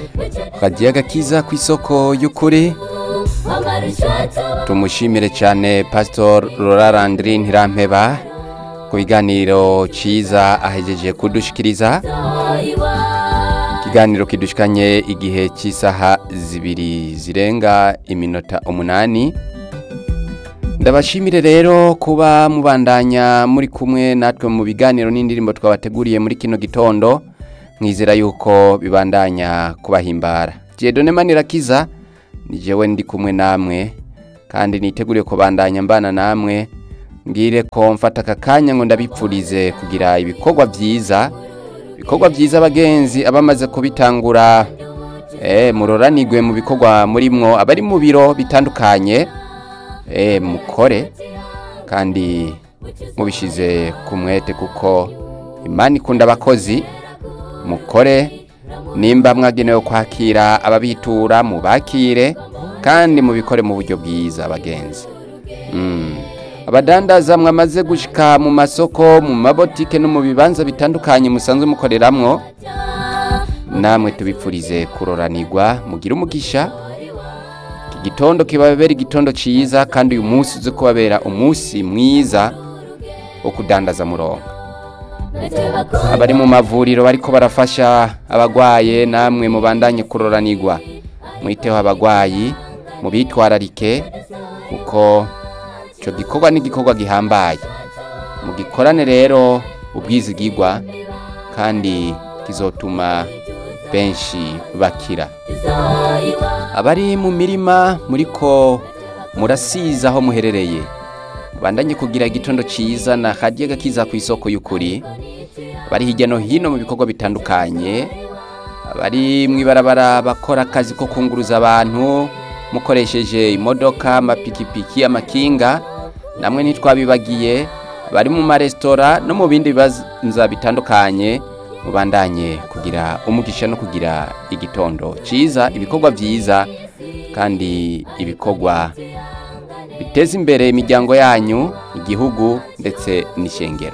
kagiye gakiza ku isoko y'ukuri tumushimire cyane pasitor Laura Landry Ntirampeba ku biganiro cyiza ahejeje kudushikiriza ikiganiro kidushikanye igihe cy'isaha zibiri zirenga iminota umunani ndabashimire rero kuba mubandanya muri kumwe natwe mu biganiro n'indirimbo twabateguriye muri kino gitondo mwizera yuko bibandanya kubahimbara jedone manirakiza ni jewe ndi kumwe namwe kandi niteguriye kubandanya mbana namwe mbwire ko mfata aka kanya ngo ndabipfurize kugira ibikorwa byiza ibikorwa byiza abagenzi abamaze kubitangura eh muroranigwe mu bikorwa murimwo abari mu biro bitandukanye eh mukore kandi mubishize ku mwete kuko imana ikunda abakozi mukore nimba mwagenewe kwakira ababitura mubakire kandi mubikore mu buryo bwiza abagenzi Mm. abadandaza mwamaze gushika mu masoko mu mabotike no mu bibanza bitandukanye musanzwe mukoreramwo namwe tubipfurize kuroranirwa mugire umugisha iki gitondo kibabera igitondo ciza kandi uyu munsi uze kubabera umunsi mwiza wo kudandaza murongo abari mu mavuriro bariko barafasha abagwaye namwe mubandanye kuroranirwa mwiteho abagwayi mubitwararike kuko ico gikorwa ni igikorwa gihambaye mugikorane rero ubwizigirwa kandi kizotuma benshi bakira abari mu mirima muriko murasiza aho muherereye bandanye kugira igitondo ciza na hadiye gakiza ku isoko y'ukuri bari hirya no hino mu bikorwa bitandukanye abari mw'ibarabara bakora akazi ko kunguruza abantu mukoresheje imodoka amapikipiki amakinga namwe ntitwabibagiye bari mu maresitora no mu bindi bibanza bitandukanye mubandanye kugira umugisha no kugira igitondo ciza ibikorwa vyiza kandi ibikorwa biteza imbere imiryango yanyu igihugu ndetse n'ishengero